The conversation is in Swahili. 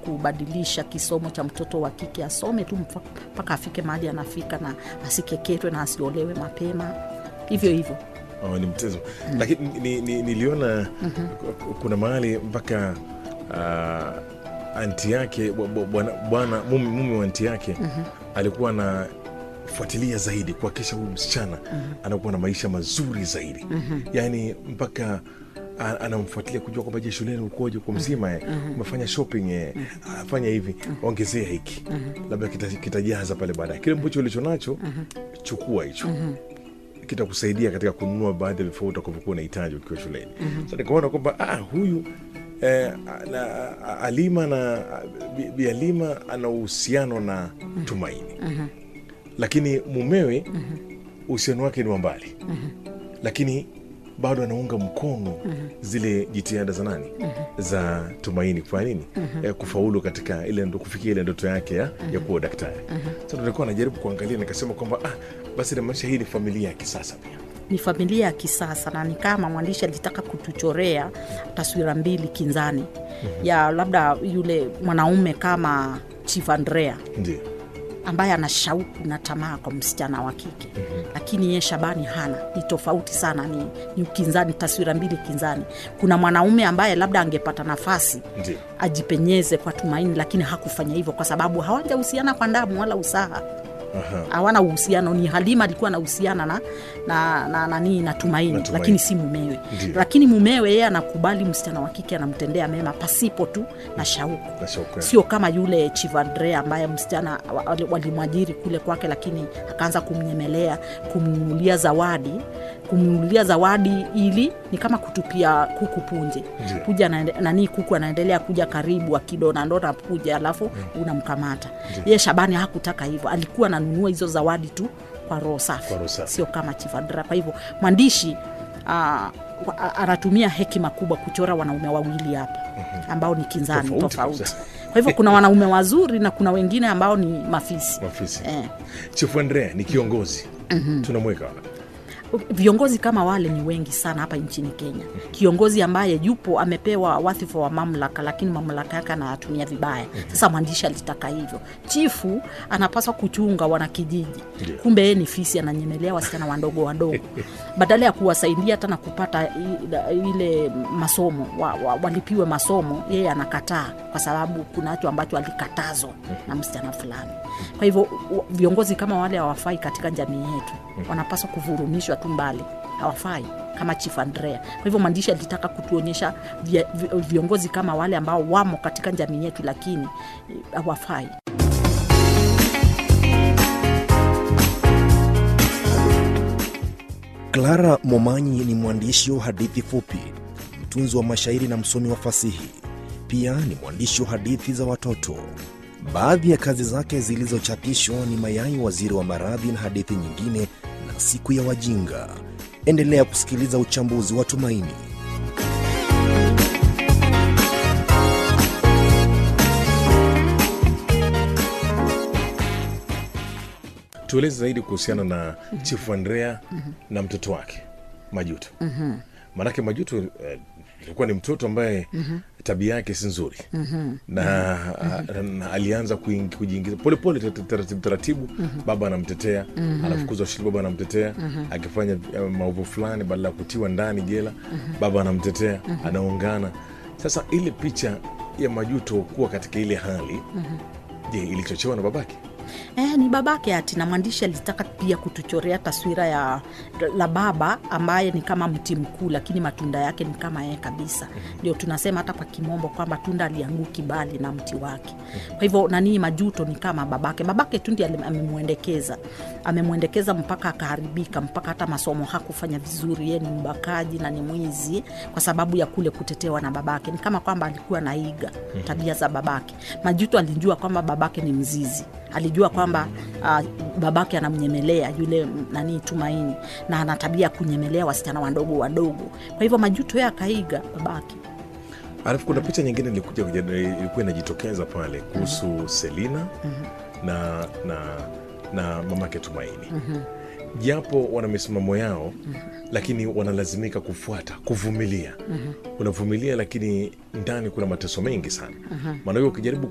kubadilisha kisomo cha mtoto wa kike asome tu mfa- mpaka afike mahali anafika na asikeketwe na asiolewe mapema hivyo hivyo oh, ni mtezo lakini ni, ni, niliona ku- kuna mahali mpaka uh, anti yake bwa- bwa- bwana bwana- mume mume wa anti yake alikuwa anafuatilia zaidi kuhakikisha huyu msichana anakuwa na maisha mazuri zaidi yaani mpaka a- anamfuatilia kujua kwamba je shuleni ukoje uko mzima eh? umefanya shopping eh? Ah, fanya hivi ongezea hiki labda kita- kitajaza pale baadaye kile ambacho ulicho nacho chukua hicho kitakusaidia katika kununua baadhi ya vifaa utakavyokuwa unahitaji ukiwa shuleni mm-hmm. so nikaona kwamba ah, huyu eh, na, alima na Bi- bi alima ana uhusiano na tumaini mm-hmm. lakini mumewe uhusiano wake ni wa mbali mm-hmm. lakini bado anaunga mkono mm-hmm. zile jitihada za nani mm-hmm. za tumaini kufanya nini mm-hmm. eh, kufaulu katika ile ndo kufikia ile ndoto yake ya, mm-hmm. ya kuwa daktari mm-hmm. so nilikuwa najaribu kuangalia nikasema kwamba ah, basi namaanisha hii ni familia ya kisasa pia ni familia ya kisasa na ni kama mwandishi alitaka kutuchorea taswira mbili kinzani mm-hmm. ya labda yule mwanaume kama chief andrea ndio ambaye ana shauku na tamaa kwa msichana wa kike mm-hmm. lakini ye shabani hana ni tofauti sana ni, ni ukinzani taswira mbili kinzani kuna mwanaume ambaye labda angepata nafasi ndio ajipenyeze kwa tumaini lakini hakufanya hivyo kwa sababu hawajahusiana kwa damu wala usaha Aha. hawana uhusiano ni halima alikuwa anahusiana na na, na, na, na, na tumaini Na Tumaini. lakini si mumewe Ndiyo. lakini mumewe yeye anakubali msichana wa kike anamtendea mema pasipo tu na shauku na shauku yake. sio kama yule chivandre ambaye msichana wa- wali- walimwajiri kule kwake lakini akaanza kumnyemelea kumnunulia zawadi kumnunulia zawadi ili ni kama kutupia kuku punje Ndiyo. puja anaende- nani kuku anaendelea kuja karibu akidonadona puja alafu unamkamata ye shabani hakutaka hivyo alikuwa ananunua hizo zawadi tu kwa roho safi Kwa roho safi. sio kama chivandra kwa hivyo mwandishi ah, wa- a- anatumia hekima kubwa kuchora wanaume wawili hapa ambao ni kinzani Tofauti tofauti kabisa. kwa hivyo kuna wanaume wazuri na kuna wengine ambao ni mafisi Mafisi. eh. chifu andrea ni kiongozi tunamweka wapi viongozi kama wale ni wengi sana hapa nchini kenya kiongozi ambaye yupo amepewa wadhifa wa mamlaka lakini mamlaka yake anayatumia vibaya sasa mwandishi alitaka hivyo chifu anapaswa kuchunga wanakijiji Ndiyo. kumbe yeye ni fisi ananyemelea wasichana wadogo wadogo badala ya kuwasaidia hata na kupata i- ile masomo wa, wa, walipiwe masomo yeye anakataa kwa sababu kuna kitu ambacho alikatazwa na msichana fulani kwa hivyo u- viongozi kama wale hawafai katika jamii yetu wanapaswa kuvurumishwa tu mbali hawafai kama chief andrea kwa hivyo mwandishi alitaka kutuonyesha vya- vi- viongozi kama wale ambao wamo katika jamii yetu lakini eh, hawafai Clara Momanyi ni mwandishi wa hadithi fupi, mtunzi wa mashairi na msomi wa fasihi. Pia ni mwandishi wa hadithi za watoto. Baadhi ya kazi zake zilizochapishwa ni Mayai Waziri wa Maradhi na hadithi nyingine na Siku ya Wajinga. Endelea kusikiliza uchambuzi wa Tumaini. tueleze zaidi kuhusiana na chifu andrea na mtoto wake majuto maanake majuto eh, alikuwa ni mtoto ambaye tabia yake si nzuri na, a- na alianza kuing- kujiingiza polepole tar- taratibu taratibu baba anamtetea anafukuzwa shule baba anamtetea akifanya eh, maovu fulani badala ya kutiwa ndani jela baba anamtetea anaungana sasa ile picha ya majuto kuwa katika ile hali je ilichochewa na babake Eh, ni babake ati na mwandishi alitaka pia kutuchorea taswira ya la baba ambaye ni kama mti mkuu lakini matunda yake ni kama yeye kabisa ndio tunasema hata kwa kimombo kwamba tunda alianguki bali na mti wake kwa hivyo nanii majuto ni kama babake babake tu ndi amemwendekeza amemwendekeza mpaka akaharibika mpaka hata masomo hakufanya vizuri ye ni mbakaji na ni mwizi kwa sababu ya kule kutetewa na babake ni kama kwamba alikuwa naiga tabia za babake majuto alijua kwamba babake ni mzizi alijua kwamba uh, babake anamnyemelea yule m- nani tumaini na ana tabia ya kunyemelea wasichana wadogo wadogo kwa hivyo majuto ye akaiga babake alafu kuna picha nyingine ilikuja kuja- ilikuwa inajitokeza pale kuhusu selina na na na mamake tumaini japo wana misimamo yao lakini wanalazimika kufuata kuvumilia unavumilia lakini ndani kuna mateso mengi sana maana hiyo ukijaribu